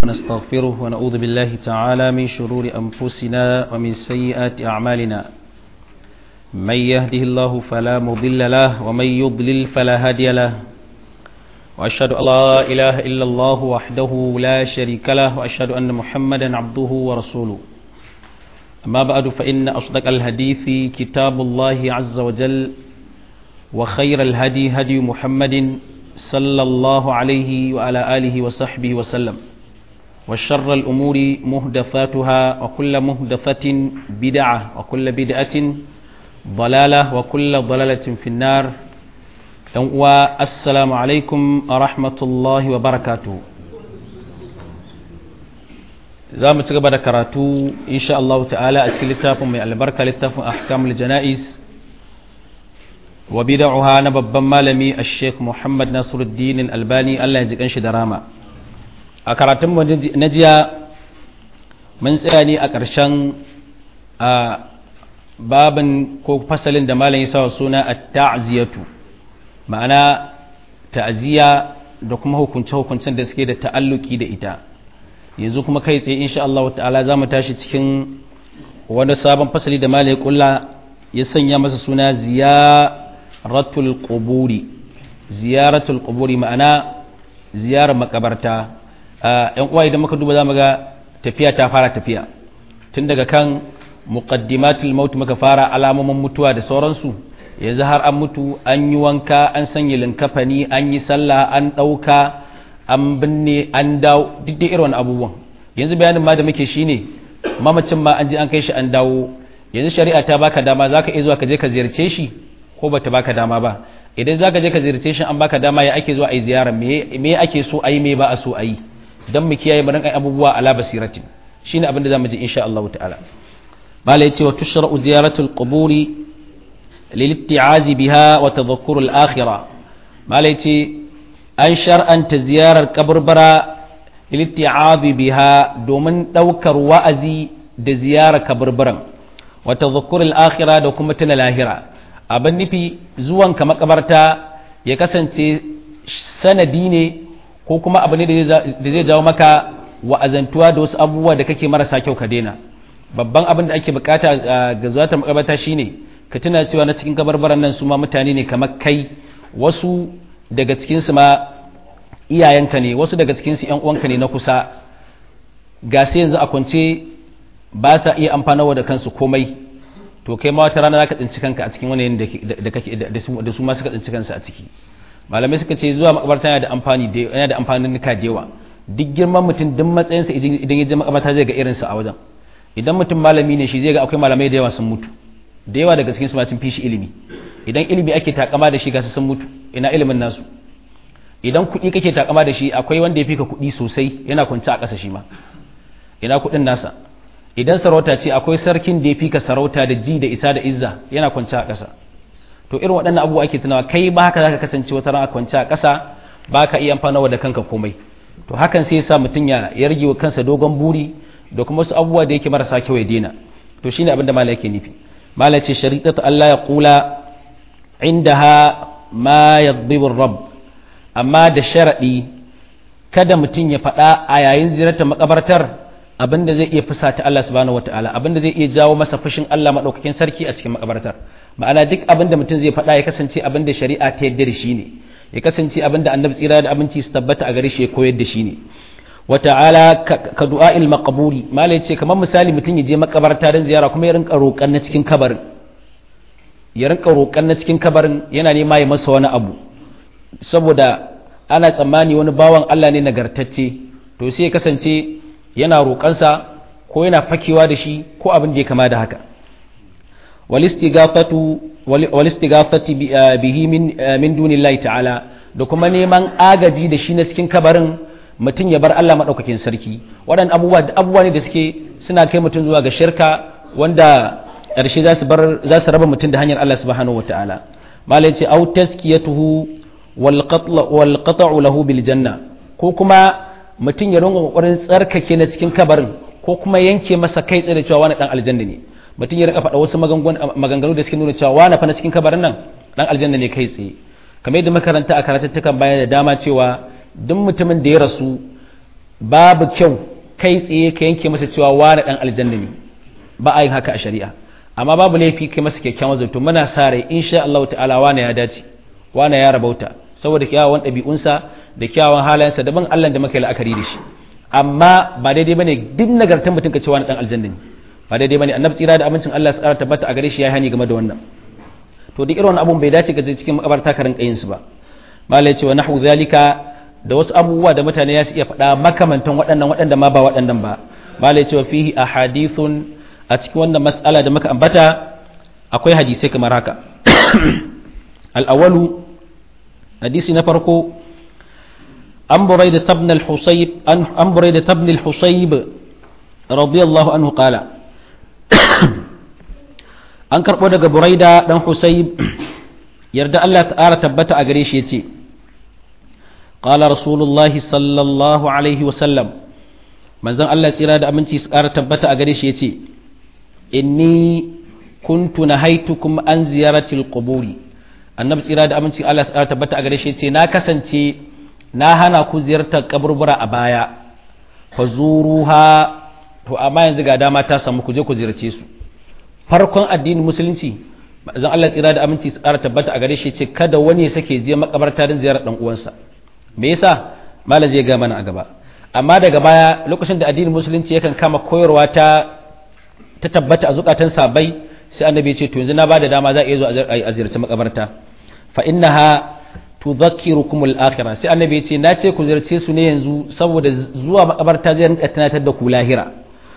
ونستغفره ونعوذ بالله تعالى من شرور أنفسنا ومن سيئات أعمالنا من يهده الله فلا مضل له ومن يضلل فلا هادي له وأشهد أن لا إله إلا الله وحده لا شريك له وأشهد أن محمدا عبده ورسوله أما بعد فإن أصدق الحديث كتاب الله عز وجل وخير الهدي هدي محمد صلى الله عليه وعلى آله وصحبه وسلم وشر الأمور مهدفاتها وكل مهدفة بدعة وكل بدعة ضلالة وكل ضلالة في النار والسلام عليكم ورحمة الله وبركاته za mu ci gaba da karatu insha Allah ta'ala a cikin littafin mai albarka littafin ahkamul jana'iz wa bid'uha na babban malami Sheikh Muhammad Nasiruddin Albani Allah ya ji kanshi da rama a karatun na jiya mun tsaya ne a ƙarshen a babin ko fasalin da malam ya sa suna at-ta'ziyatu ma'ana ta'ziya da kuma hukunce-hukuncen da suke da ta'alluki da ita yanzu kuma kai tsaye insha Allah ta'ala za mu tashi cikin wani sabon fasali da malai kulla ya sanya masa suna ziyaratul quburi ziyaratul quburi ma'ana ziyarar makabarta yan uwa idan muka duba za mu ga tafiya ta fara tafiya tun daga kan muqaddimatul maut muka fara alamomin mutuwa da sauransu yanzu har an mutu an yi wanka an sanya linkafani an yi sallah an ɗauka an binne an dawo duk da irin abubuwan yanzu bayanin ma da muke shine mamacin ma an je an kai shi an dawo yanzu shari'a ta baka dama zaka iya zuwa ka je ka ziyarce shi ko bata baka dama ba idan zaka je ka ziyarce shi an baka dama ya ake zuwa ayi ziyara me me ake so ayi me ba a so ayi dan mu kiyaye mu rinka abubuwa ala basiratin shine abin da zamu ji insha Allah ta'ala mala yace wa tushra'u ziyaratul quburi lil-itti'azi biha wa tadhakkur al-akhirah mala yace an shar'anta ziyarar kaburbara litti'abi biha domin ɗaukar wa'azi da ziyarar kaburburan wata zukurul akhira da kuma tuna lahira abin nufi zuwan ka makabarta ya kasance sanadi ne ko kuma abu ne da zai jawo maka wa'azantuwa da wasu abubuwa da kake marasa kyau ka daina babban abin da ake bukata ga zuwatar makabarta shine ka tuna cewa na cikin kabarbaran nan su ma mutane ne kamar kai wasu daga cikinsu ma iyayenka ne wasu daga cikinsu ‘yan uwanka ne na kusa ga sai yanzu a kwance ba sa iya amfanawa da kansu komai to kai ma wata rana za ka tsinci kanka a cikin wani da su ma suka tsinci kansu a ciki malamai suka ce zuwa makabarta yana da amfani da yana da amfanin nika da yawa duk girman mutum duk matsayinsa idan ya je makabarta zai ga irinsa a wajen idan mutum malami ne shi zai ga akwai malamai da yawa sun mutu da yawa daga cikinsu ma sun fi shi ilimi idan ilimi ake takama da shi ga su sun mutu ina ilimin nasu idan kuɗi kake takama da shi akwai wanda ya fi ka kuɗi sosai yana kwanci a ƙasa shi ma ina kuɗin nasa idan sarauta ce akwai sarkin da ya fi ka sarauta da ji da isa da izza yana kwanci a ƙasa to irin waɗannan abubuwa ake tunawa kai ba haka zaka kasance wata rana kwanci a ƙasa ba ka iya amfanawa da kanka komai to hakan sai sa mutum ya yarge wa kansa dogon buri da kuma wasu abubuwa da yake marasa kyau ya daina to shine abin da malai yake nufi malai ce shari'atu Allah ya kula indaha ma yadhibu rabb amma da sharaɗi kada mutum ya faɗa a yayin ziyartar makabartar abinda zai iya fusata Allah subhanahu wataala abinda zai iya jawo masa fushin Allah madaukakin sarki a cikin makabartar ma'ana duk abinda mutum zai faɗa ya kasance abinda shari'a ta yarda da shi ne ya kasance abinda annabi tsira da abinci su tabbata a gare shi ya koyar da shi ne wata'ala ka du'a'il maqburi malai ce kamar misali mutum ya je makabarta don ziyara kuma ya rinka roƙan na cikin kabarin ya rinka roƙan na cikin kabarin yana nema ya masa wani abu saboda ana tsammani wani bawan Allah ne nagartacce to sai ya kasance yana roƙansa ko yana fakewa da shi ko abin da ya kama da haka walistighafati bihi min dunillahi ta'ala da kuma neman agaji da shi na cikin kabarin mutum ya bar Allah maɗaukakin sarki waɗannan abubuwa abubuwa ne da suke suna kai mutum zuwa ga shirka wanda ƙarshe za su raba mutum da hanyar Allah subhanahu wataala malai ce au taskiyatuhu walƙata'u lahu bil janna ko kuma mutum ya runga ƙoƙarin tsarkake na cikin kabarin ko kuma yanke masa kai tsaye da cewa wani ɗan aljanna ne mutum ya rika faɗa wasu maganganu da suke nuna cewa wani fa na cikin kabarin nan ɗan aljanna ne kai tsaye kamar yadda makaranta a karatattukan baya da dama cewa duk mutumin da ya rasu babu kyau kai tsaye ka yanke masa cewa wani dan aljanna ne ba a yin haka a shari'a amma babu laifi kai masa kyakkyawan zato muna sa rai insha Allah ta'ala wani ya dace wani ya rabauta saboda kyawawan ɗabi'unsa da kyawawan halayensa daban Allah da muka yi la'akari da shi amma ba daidai bane duk nagartar mutum ka ce wani dan aljanna ne ba daidai bane annabi tsira da amincin Allah ya tsara tabbata a gare shi ya hani game da wannan to duk irin wannan abun bai dace ka je cikin makabarta ka rinka yin su ba malai ce wa nahwu zalika da wasu abubuwa da mutane ya su iya faɗa makamantan waɗannan waɗanda ma ba waɗannan ba malai ce wa fihi ahadithun a cikin wannan mas'ala da muka ambata akwai hadisai kamar haka al-awwalu hadisi na farko an buraida tabn al-husayb an buraida tabn al-husayb radiyallahu anhu qala an karɓo daga buraida ɗan husayb yarda Allah ta'ala tabbata a gare shi yace qala rasulullahi sallallahu alaihi wasallam manzon Allah tsira da aminci su ƙara tabbata a gare shi yace inni kuntu nahaitukum an ziyaratil quburi annabi tsira da aminci Allah su ƙara tabbata a gare shi yace na kasance na hana ku ziyartar kaburbura a baya fazuruha to amma yanzu ga dama ta samu ku je ku ziyarce su farkon addinin musulunci zan Allah tsira da aminci su ƙara tabbata a gare shi ce kada wani ya sake je makabarta don ziyarar dan uwansa me yasa malam zai ga mana a gaba amma daga baya lokacin da addinin musulunci yakan kama koyarwa ta ta tabbata a zukatan sabai sai annabi ya ce to yanzu na bada dama za a iya zo a ziyarci makabarta fa innaha tudhakkirukum al-akhirah sai annabi ya ce na ce ku ziyarce su ne yanzu saboda zuwa makabarta zai rinka tunatar da ku lahira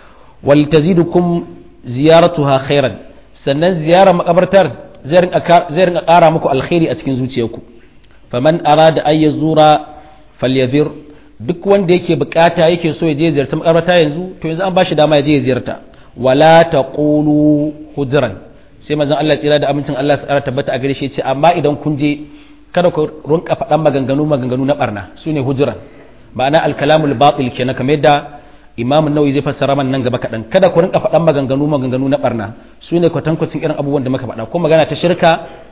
wal tazidukum ziyaratuha khairan sannan ziyarar makabartar zai rinka ƙara muku alkhairi a cikin zuciyarku faman arada ay yazura falyadhir duk wanda yake bukata yake so ya je ziyarta makabarta yanzu to yanzu an bashi dama ya je ya ziyarta wala taqulu hujran sai manzon Allah tsira da amincin Allah tsara tabbata a gare shi ce amma idan kun je kada ku rinka faɗan maganganu maganganu na barna sune hujran ma'ana alkalamul batil kenan kamar yadda imam nawawi zai fassara man nan gaba kaɗan kada ku rinka faɗan maganganu maganganu na barna su ne kwatankwacin irin abubuwan da muka faɗa ko magana ta shirka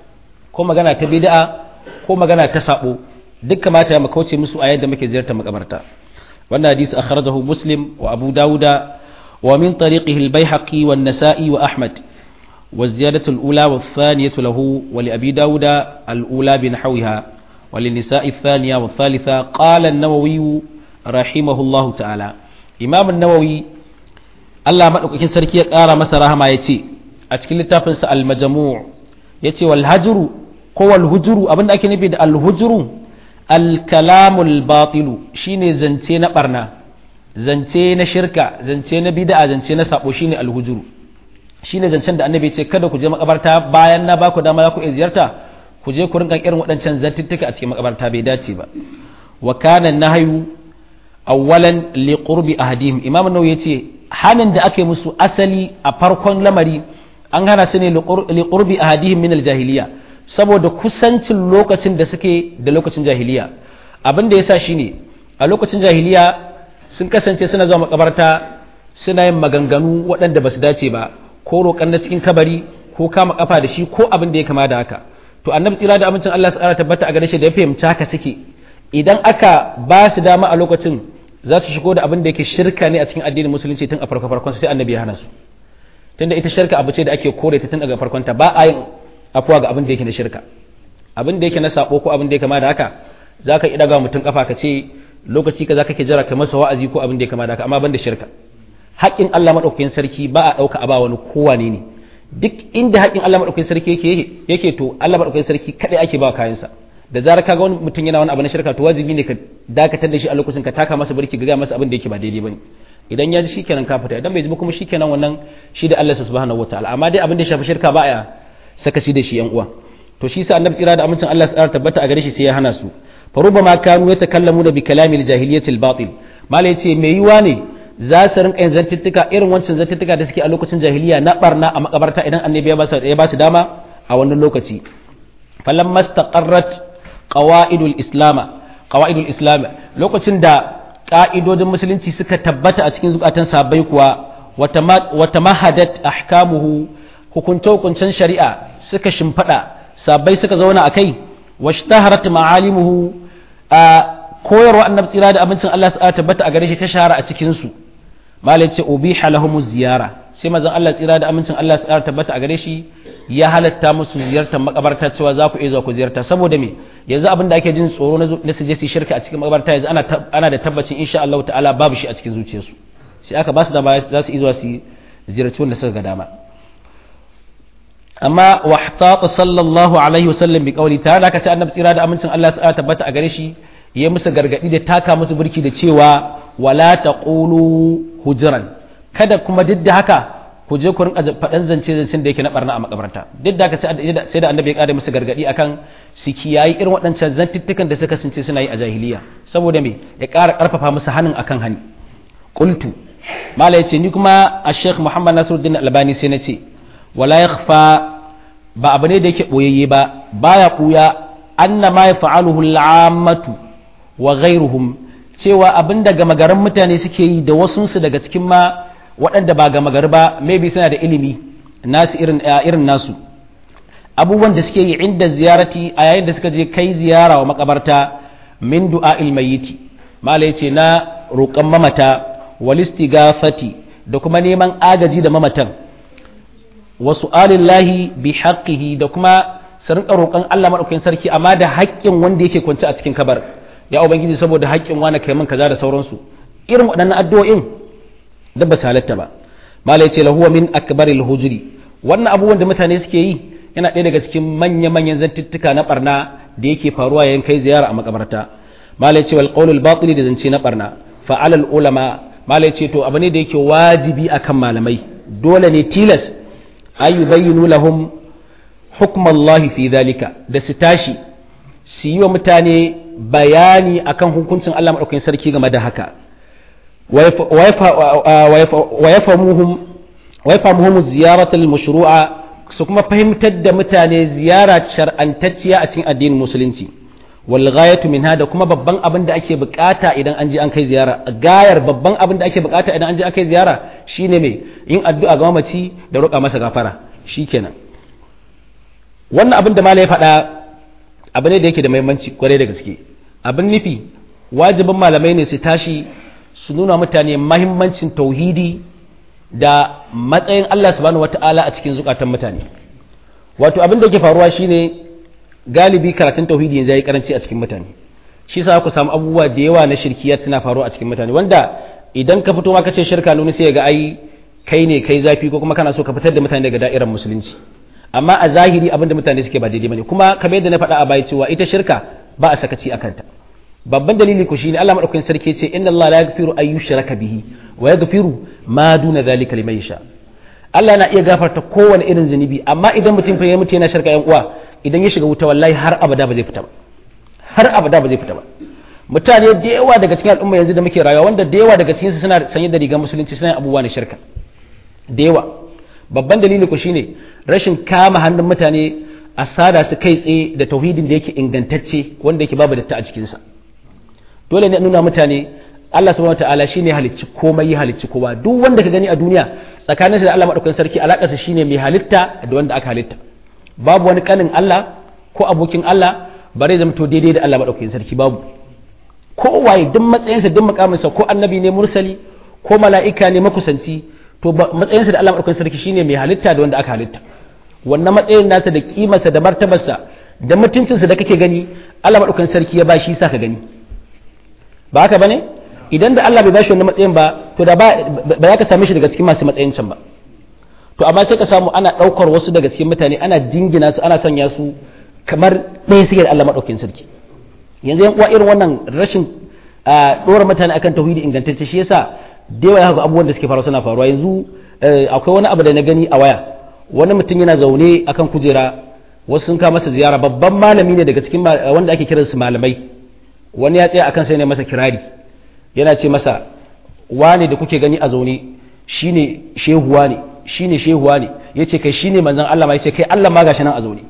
ko magana ta bid'a ko magana ta sabo duk kamata ya makauce musu a yadda muke ziyartar makabarta wannan hadisi akhrajahu muslim wa abu dauda wa min tariqihi al-baihaqi wa an-nasa'i wa ahmad والزيادة الأولى والثانية له ولأبي داود الأولى بنحوها وللنساء الثانية والثالثة قال النووي رحمه الله تعالى imam nawawi Allah maɗaukakin sarki ya ƙara masa rahama ya ce a cikin littafinsa al-majmu' ya ce wal hajru ko wal hujuru abinda ake nufi da al hujuru al kalamul batilu shine zance na barna zance na shirka zance na bid'a zance na sabo shine al hujuru shine zancen da annabi ce kada ku je makabarta bayan na baku dama za ku iya ziyarta ku je ku rinka irin waɗancan zantuttuka a cikin makabarta bai dace ba wa kana nahyu awwalan liqurbi ahadihim imam nawawi yace hanin da ake musu asali a farkon lamari an hana su ne liqurbi ahadihim min aljahiliya saboda kusancin lokacin da suke da lokacin jahiliya abin da yasa shine a lokacin jahiliya sun kasance suna zuwa makabarta suna yin maganganu waɗanda ba su dace ba ko roƙan na cikin kabari ko kama kafa da shi ko abin da ya kama da haka to annabi tsira da amincin Allah ya tabbata a gare shi da ya fahimci haka suke idan aka ba su dama a lokacin za su shigo da abin da yake shirka ne a cikin addinin musulunci tun a farko farkon sai annabi ya hana su tunda ita shirka abu ce da ake kore ta tun daga farkon ta ba a yin afuwa ga abin da yake na shirka abin da yake na sabo ko abin da ya kama da haka zaka ida ga mutum kafa ka ce lokaci ka zaka ke jira ka masa wa'azi ko abin da ya kama da haka amma ban da shirka haƙƙin Allah madaukakin sarki ba a ɗauka a ba wani kowane ne duk inda haƙƙin Allah madaukakin sarki yake yake to Allah madaukakin sarki kadai ake ba kayansa da zarar kaga wani mutum yana wani abu na shirka to wajibi ne ka dakatar da shi a lokacin ka taka masa birki ga masa abin da yake ba daidai bane idan ya ji shikenan ka fita idan bai ji kuma shikenan wannan shi da Allah subhanahu wataala amma dai abin da shafi shirka ba ya saka shi da shi yan uwa to shi sa annabi tsira da amincin Allah ya tabbata a gare shi sai ya hana su fa rubama kanu yatakallamuna bi kalamil jahiliyyati al-batil mala yace me yiwa ne za su rinka yin zantuttuka irin wancan zantuttuka da suke a lokacin jahiliya na barna a makabarta idan annabi ya ba su dama a wannan lokaci falamma istaqarrat qawaidul islama qawaidul islam lokacin da ka'idojin musulunci suka tabbata a cikin zukatan sahabbai kuwa wata mahadat ahkamuhu hukunce hukuncen shari'a suka shimfada sahabbai suka zauna a kai washtaharat ma'alimuhu a koyarwa annabi tsira da abincin Allah su tabbata a gare shi ta shahara a cikin su malai ce ubiha lahumuz ziyara sai manzon Allah tsira da amincin Allah su tabbata a gare shi ya halatta musu ziyartar makabarta cewa za ku iya zuwa ku ziyarta saboda me yanzu abin da ake jin tsoro na su je su shirka a cikin makabarta yanzu ana ana da tabbacin insha Allah ta'ala babu shi a cikin zuciyarsu sai aka ba su dama za su iya zuwa su ziyarci wanda suka ga dama amma wahtata sallallahu alaihi wasallam bi qawli ta da sai annabi tsira da amincin Allah su tabbata a gare shi ya musu gargadi da taka musu burki da cewa wala taqulu hujran kada kuma duk da haka ku je ku rinka faɗan zance zancen da yake na barna a makabarta duk da haka sai da annabi ya ƙara musu gargadi akan su kiyayi irin waɗancan zantuttukan da suka sunce suna yi a jahiliya saboda me ya ƙara ƙarfafa musu hannun akan hani qultu mala yace ni kuma a sheikh muhammad nasiruddin albani sai na ce wala yakhfa ba abu ne da yake boyayye ba baya kuya anna ma yaf'aluhu al'ammatu wa ghayruhum cewa abin da gama garin mutane suke yi da wasunsu daga cikin ma waɗanda ba gama gari ba maybe suna da ilimi nasu irin irin nasu abubuwan da suke yi inda ziyarati a yayin da suka je kai ziyara wa makabarta min du'a ilmayiti mala yace na roƙon mamata walistigafati da kuma neman agaji da mamatan wa su'alillahi bi haqqihi da kuma su rinka roƙon Allah madaukakin sarki amma da haƙƙin wanda yake kwance a cikin kabar ya ubangiji saboda haƙƙin wani kai min kaza da sauransu irin waɗannan addu'o'in da ba halatta ba malai ce lahuwa min akbaril hujri wannan abubuwan da mutane suke yi yana ɗaya daga cikin manya manyan zantuttuka na barna da yake faruwa yayin kai ziyara a makabarta malai ce wal qawlul batil da zance na barna fa alal ulama malai ce to abu ne da yake wajibi akan malamai dole ne tilas ayu bayyinu lahum hukmallahi fi dhalika da su tashi su yi wa mutane bayani akan hukuncin Allah maɗaukakin sarki game da haka wa yafamuhum ziyaratul mashru'a su kuma fahimtar da mutane ziyara shar'antacciya a cikin addinin musulunci wal ghayatu minha da kuma babban abin da ake bukata idan an je an kai ziyara gayar babban abin da ake bukata idan an je an kai ziyara shine me yin addu'a ga mamaci da roƙa masa gafara shikenan wannan abin da malai ya faɗa abu ne da yake da muhimmanci kwarai da gaske abin nufi wajibin malamai ne su tashi su nuna mutane mahimmancin tauhidi da matsayin Allah subhanahu wata'ala a cikin zukatan mutane wato abin da yake faruwa shine galibi karatun tauhidi yanzu yayi karanci a cikin mutane shi yasa ku samu abubuwa da yawa na shirkiyat suna faruwa a cikin mutane wanda idan ka fito ma kace shirka nuni sai ga ai kai ne kai zafi ko kuma kana so ka fitar da mutane daga da'irar musulunci amma a zahiri abin da mutane suke ba daidai bane kuma kamar yadda na faɗa a baya cewa ita shirka ba a sakaci a kanta babban dalili ku shine Allah madaukakin sarki ce inna Allah la yaghfiru ay yushraka bihi wa yaghfiru ma duna zalika liman yasha Allah na iya gafarta kowane irin zunubi amma idan mutum fa ya mutu yana shirka yan uwa idan ya shiga wuta wallahi har abada ba zai fita ba har abada ba zai fita ba mutane da yawa daga cikin al'umma yanzu da muke rayuwa wanda da yawa daga cikin su suna sanye da rigar musulunci suna abubuwa na shirka da yawa babban dalili ku shine rashin kama hannun mutane a sada su kai tsaye da tauhidin da yake ingantacce wanda yake babu datta a cikinsa dole ne nuna mutane Allah subhanahu wataala shine halicci komai ya halicci kowa duk wanda ka gani a duniya tsakanin da Allah madaukakin sarki alakarsa shine mai halitta da wanda aka halitta babu wani kanin Allah ko abokin Allah bare zama to daidai da Allah madaukakin sarki babu kowaye duk matsayinsa duk mukaminsa ko annabi ne mursali ko mala'ika ne makusanci to matsayinsa da Allah madaukakin sarki shine mai halitta da wanda aka halitta wannan matsayin nasa da kimarsa da martabarsa da mutuncinsa da kake gani Allah madaukakin sarki ya ba shi sa ka gani ba haka bane idan da Allah bai bashi wannan matsayin ba to da ba ba za ka same shi daga cikin masu matsayin can ba to amma sai ka samu ana daukar wasu daga cikin mutane ana jingina su ana sanya su kamar ɗaya suke da Allah madaukakin sarki yanzu yan uwa irin wannan rashin dora mutane akan tauhidi ingantacce shi yasa da yawa ga abubuwan da suke faruwa suna faruwa yanzu akwai wani abu da na gani a waya wani mutum yana zaune akan kujera wasu sun kawo masa ziyara babban malami ne daga cikin wanda ake kiransu malamai wani ya tsaya akan sai ne masa kirari yana ce masa wane da kuke gani a zaune shine shehuwa ne shine shehuwa ne yace kai shine manzon Allah ma yace kai Allah ma gashi nan a zaune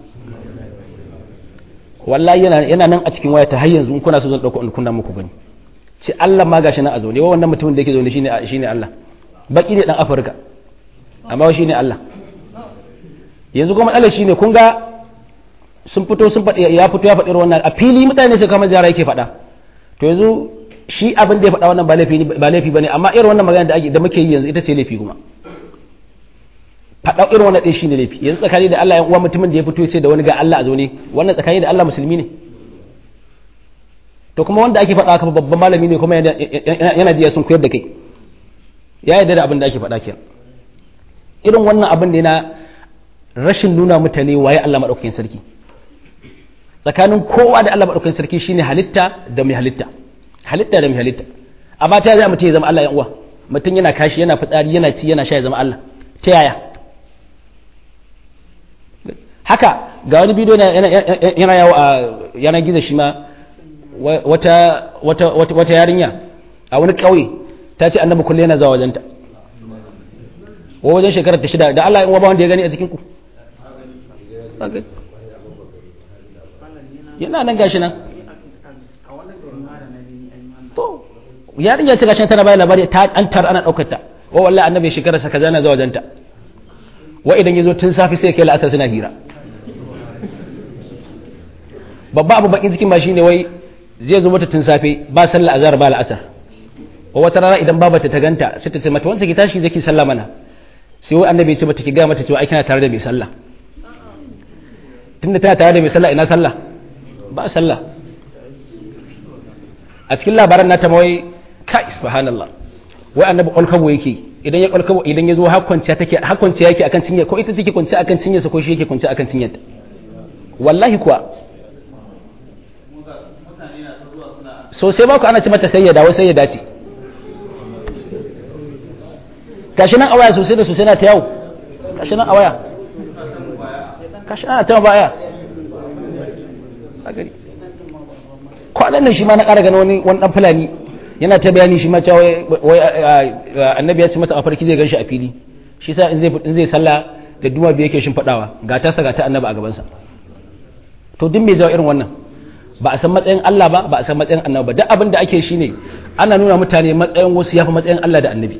wallahi yana yana nan a cikin waya ta har yanzu in kuna so zan dauko in kunna muku gani ce Allah ma gashi nan a zaune wa wannan mutumin da yake zaune shine shine Allah baki ne dan Afirka amma shine Allah yanzu kuma matsalar shine kun ga sun fito sun faɗi ya fito ya faɗi wannan a fili mutane su kama jara yake faɗa to yanzu shi abin da ya faɗa wannan ba laifi ba laifi bane amma irin wannan magana da ake da muke yi yanzu ita ce laifi kuma faɗa irin wannan ɗin shi ne laifi yanzu tsakani da Allah ya uwa mutumin da ya fito ya ce da wani ga Allah a zaune wannan tsakani da Allah musulmi ne to kuma wanda ake faɗa haka babban malami ne kuma yana jiya sun koyar da kai ya yarda da abin da ake faɗa kenan irin wannan abin ne na rashin nuna mutane waye Allah maɗaukakin sarki tsakanin kowa da Allah maɗaukakin sarki shine halitta da mai halitta halitta da mai halitta amma ta yaya mutum ya zama Allah ya uwa mutum yana kashi yana fitsari yana ci yana sha ya zama Allah ta yaya haka ga wani bidiyo yana yawo a yanar gizo shi ma wata wata yarinya a wani ƙauye ta ce annabi kulle yana zuwa wajenta wa wajen shekarar ta shida da Allah in ba wanda ya gani a cikin ku yana nan gashi nan to yarinya ce gashi tana bayan labari ta an tar ana daukar ta wa wallahi annabi shekarar sa kaza na zuwa wajenta wa idan yazo tun safi sai kai la'asar suna hira babba abu bakin cikin ba shine wai zai zo mata tun safe ba sallah azhar ba la'asar wa wata rana idan babata ta ganta sai ta ce mata wanda ki tashi zaki sallah mana sai wai annabi ya ce mata ki ga mata cewa ai kana tare da mai sallah tunda tana tare da mai sallah ina sallah ba sallah a cikin labaran nata mawai kai subhanallah wai annabi kwalkabo yake idan ya kwalkabo idan ya zo har kwanciya take har kwanciya yake akan cinye ko ita take kwanciya akan cinye sa ko shi yake kwanciya akan cinyarta wallahi kuwa so sai ba ku ana ci mata sayyada wai sayyada ce gashi nan a waya sosai da sosai na ta yawo gashi nan a waya gashi nan ta baya kwanan nan shi ma na ƙara gani wani wani dan fulani yana ta bayani shi ma cewa wai annabi ya ce masa a farki zai ganshi a fili shi sa in zai in zai sallah da duma biyu yake shimfiɗawa ga ta ga ta annabi a gabansa to duk me jawo irin wannan ba a san matsayin Allah ba ba a san matsayin annabi ba duk abin da ake shine ana nuna mutane matsayin wasu yafi matsayin Allah da annabi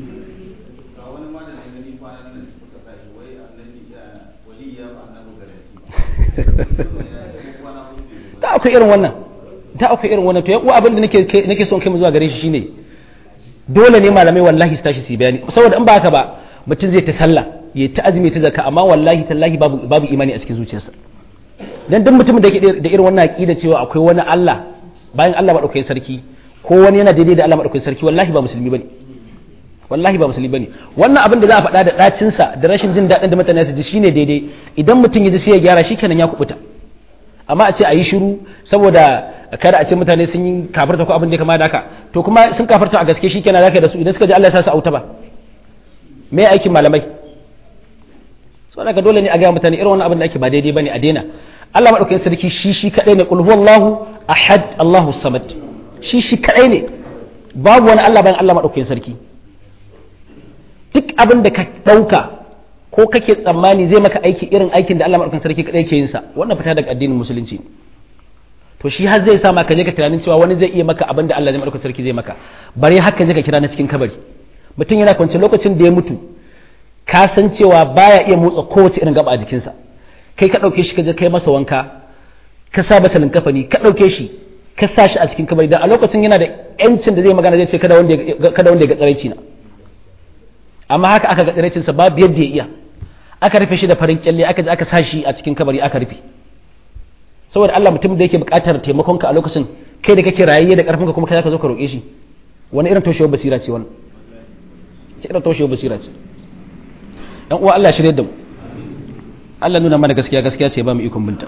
ta akwai irin wannan ta akwai irin wannan to ya uwa abin da nake nake son kai mu zuwa gare shi shine dole ne malamai wallahi su tashi su bayani saboda in ba haka ba mutum zai ta sallah ya ta azumi ta zakka amma wallahi tallahi babu babu imani a cikin zuciyarsa dan duk mutumin da yake da irin wannan aqida cewa akwai wani Allah bayan Allah madaukakin sarki ko wani yana daidai da Allah madaukakin sarki wallahi ba musulmi bane wallahi ba musulmi bane wannan abin da za a faɗa da ɗacin sa da rashin jin daɗin da mutane su ji shine daidai idan mutum ya ji sai ya gyara shi kenan ya kubuta amma a ce a yi shiru saboda kada a ce mutane sun yi kafarta ko abin da ya kama da haka to kuma sun kafarta a gaske shi kenan zaka da su idan suka ji Allah ya sa su auta ba me aikin malamai saboda dole ne a ga mutane irin wannan abin da ake ba daidai bane a daina Allah madaukakin sarki shi shi kadai ne qul huwallahu ahad Allahu samad shi shi kadai ne babu wani Allah bayan Allah madaukakin sarki duk abin da ka dauka ko kake tsammani zai maka aiki irin aikin da Allah madaukakin sarki kadai ke yin sa wannan fita daga addinin musulunci to shi har zai sa maka je ka tunanin cewa wani zai iya maka abin da Allah zai madaukakin sarki zai maka bare haka zai ka kira na cikin kabari mutum yana kwance lokacin da ya mutu ka san cewa baya iya motsa kowace irin gaba a jikinsa kai ka ɗauke shi ka je kai masa wanka ka sa masa linkafani ka ɗauke shi ka sa shi a cikin kabari dan a lokacin yana da yancin da zai magana zai ce kada wanda kada wanda ya ga tsaraici na amma haka aka ga tsaraicin sa babu yadda ya iya aka rufe shi da farin kyalle aka je aka sa shi a cikin kabari aka rufe saboda Allah mutum da yake buƙatar taimakon ka a lokacin kai da kake rayayye da ƙarfin ka kuma kai zaka zo ka roƙe shi wani irin toshewar basira ce wannan ce irin toshewar basira ce dan uwa Allah shirye da mu Allah nuna mana gaskiya gaskiya ce ba mu ikon binta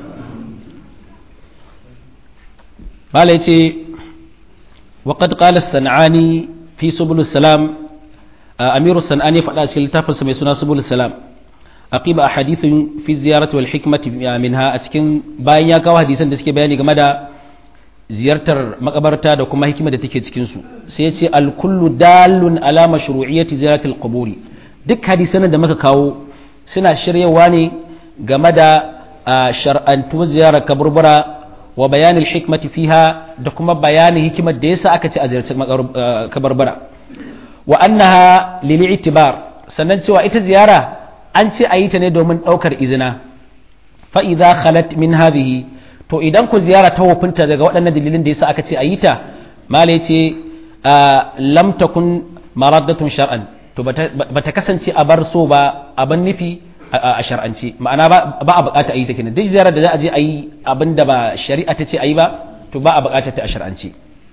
mala yace wa qad qala as-sanani fi subul salam amiru sanani faɗa cikin littafinsa mai suna subul salam aqiba ahadithun fi ziyarati wal hikmati minha a cikin bayan ya kawo hadisan da suke bayani game da ziyartar makabarta da kuma hikima da take cikin su sai ya ce al kullu dalun ala mashru'iyyati ziyaratil quburi duk hadisan da muka kawo suna shiryawa ne game da shar'antu ziyarar kaburbura wa bayanin hikmati fiha da kuma bayanin hikimar da yasa aka ce a ziyarci kabarbara wa annaha lil itibar sannan cewa ita ziyara an ce a yi ta ne domin ɗaukar izina fa idza khalat min hadhihi to idan ku ziyara ta wofinta daga waɗannan dalilin da yasa aka ce a yi ta mala yace lam takun maraddatun shar'an to bata kasance a bar so ba abin nufi a shar'ance ma'ana ba a bukata a yi ta kenan duk ziyarar da za a je a yi abin da ba shari'a ta ce a yi ba to ba a bukata ta a shar'ance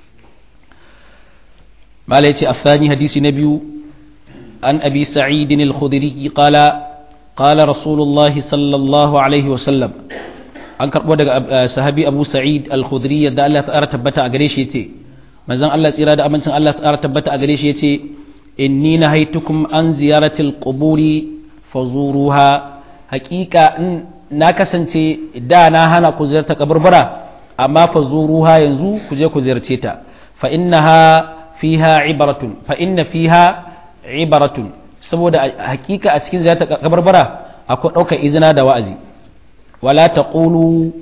mala yace afani hadisi na biyu an abi sa'id al-khudri qala qala rasulullahi sallallahu alaihi wa sallam an karbo daga sahabi abu sa'id al-khudri yadda Allah ta tabbata a gare shi yace manzon Allah tsira da amincin Allah ta tabbata a gare shi yace inni nahaitukum an ziyaratil quburi fazuruha haqiqa na kasance da na hana ku ziyarta kaburbura amma fazuruha yanzu ku je ku ziyarce ta fa innaha fiha ibaratun fa inna fiha ibaratun saboda hakika a cikin ziyarta kabarbara akwai ɗaukar izina da wa'azi wala taqulu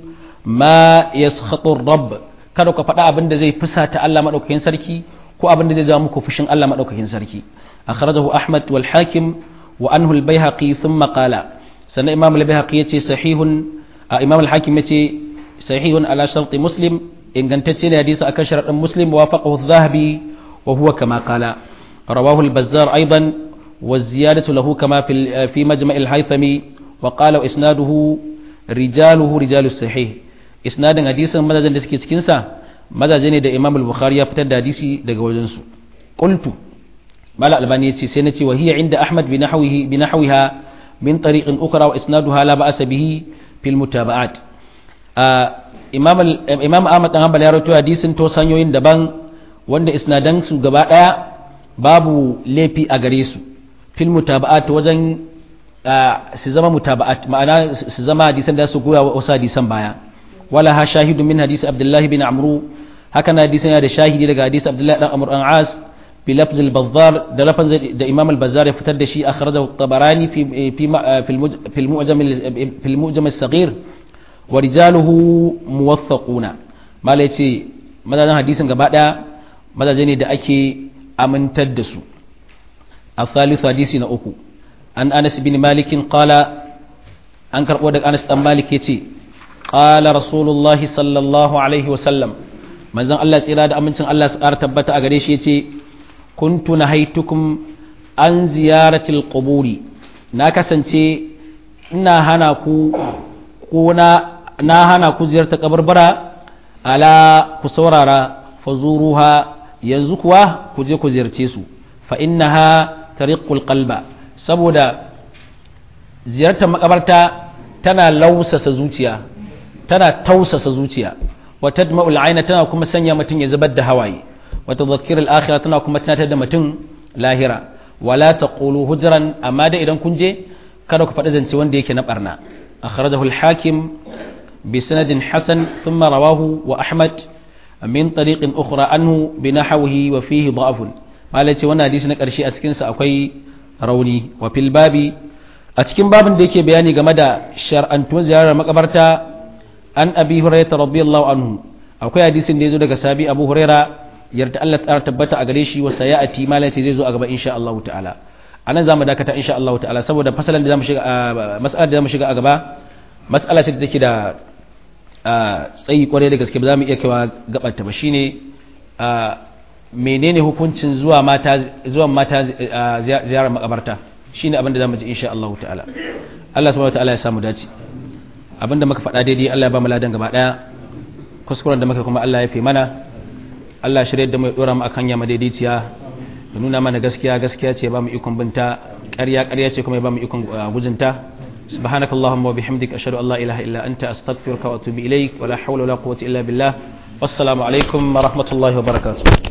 ma yaskhatu rabb kada ku faɗa abin da zai fusata Allah madaukakin sarki ko abin da zai zama muku fushin Allah madaukakin sarki akhrajahu ahmad wal hakim wa anhu al baihaqi thumma qala sannan imam al baihaqi yace sahihun imam al hakim yace sahihun ala sharti muslim ingantacce ne hadisi akan sharadin muslim wafaqahu adh-dhahabi wa huwa kama qala rawahu al-bazzar aidan والزيادة له كما في في مجمع الهيثمي وقال إسناده رجاله رجال الصحيح إسناد حديث ماذا جن دسكي سكنسا ماذا جن دا إمام البخاري يفتد حديثي دا جوجنسو قلت ما لا الباني سينتي وهي عند أحمد بنحوه بنحوها من طريق أخرى وإسنادها لا بأس به في المتابعات آه إمام إمام أحمد بن حنبل يروي حديث تو sanyoyin daban wanda isnadan su gaba daya babu laifi a gare su fil mutaba'at wajen su zama mutaba'at ma'ana su zama hadisan da su goya wa wasu hadisan baya wala ha shahidu min hadisi abdullahi bin amru haka na hadisan da shahidi daga hadisi abdullahi dan amr an as bi lafz al bazzar da lafaz da imam al bazzar ya fitar da shi akhrajahu tabarani fi fi fi al mu'jam fi al mu'jam al saghir wa rijaluhu muwaththaquna mala yace madadin hadisin gaba daya madaje ne da ake amintar da su الثالث حديث نأكو أن أنس بن مالك قال أنكر ودك أنس بن مالك يتي قال رسول الله صلى الله عليه وسلم من زن الله إرادة أمن سن الله سأر تبت أغريش يتي كنت نهيتكم عن زيارة القبور ناكا سنتي إنا هنا كو كونا na hana ku ziyarta kabarbara ala ku saurara fazuruha yanzu kuwa ku je ku ziyarce su fa innaha tariqul qalba saboda ziyartar makabarta tana lausasa zuciya tana tausasa zuciya wa tadma'ul aina tana kuma sanya mutum ya zubar da hawaye wa tadhakkirul akhirah tana kuma tunatar da mutum lahira wala taqulu hujran amma da idan kun je kada ku faɗi zance wanda yake na barna akhrajahu al-hakim bi sanadin hasan thumma rawahu wa ahmad min tariqin ukhra anhu bi nahwihi wa fihi da'afun malai ce wannan hadisi na ƙarshe a cikinsa akwai rauni wa fil babi a cikin babin da yake bayani game da shar'antuwar ziyarar makabarta an abi hurairah radiyallahu anhu akwai hadisin da yazo daga sabi abu huraira yarda Allah ta tabbata a gare shi wa sayati malai ce zai zo a gaba insha Allah ta'ala anan zamu dakata insha Allah ta'ala saboda fasalan da zamu shiga mas'alar da zamu shiga a gaba mas'ala ce da take da tsayi kwarai da gaske ba za mu iya kaiwa gabar ta ba shine menene hukuncin zuwa mata zuwa mata ziyarar makabarta shine abin da zamu ji insha Allah ta'ala Allah subhanahu ta'ala ya samu dace abinda muka faɗa daidai Allah ya ba mu ladan gaba daya kuskuren da muka kuma Allah ya fi mana Allah shirye da mu ya dora mu akan yama daidaiciya da nuna mana gaskiya gaskiya ce ya ba mu ikon binta ƙarya ƙarya ce kuma ya ba mu ikon gujinta سبحانك اللهم وبحمدك أشهد أن لا إله إلا أنت أستغفرك وأتوب إليك ولا حول ولا قوة إلا بالله والسلام عليكم ورحمة الله وبركاته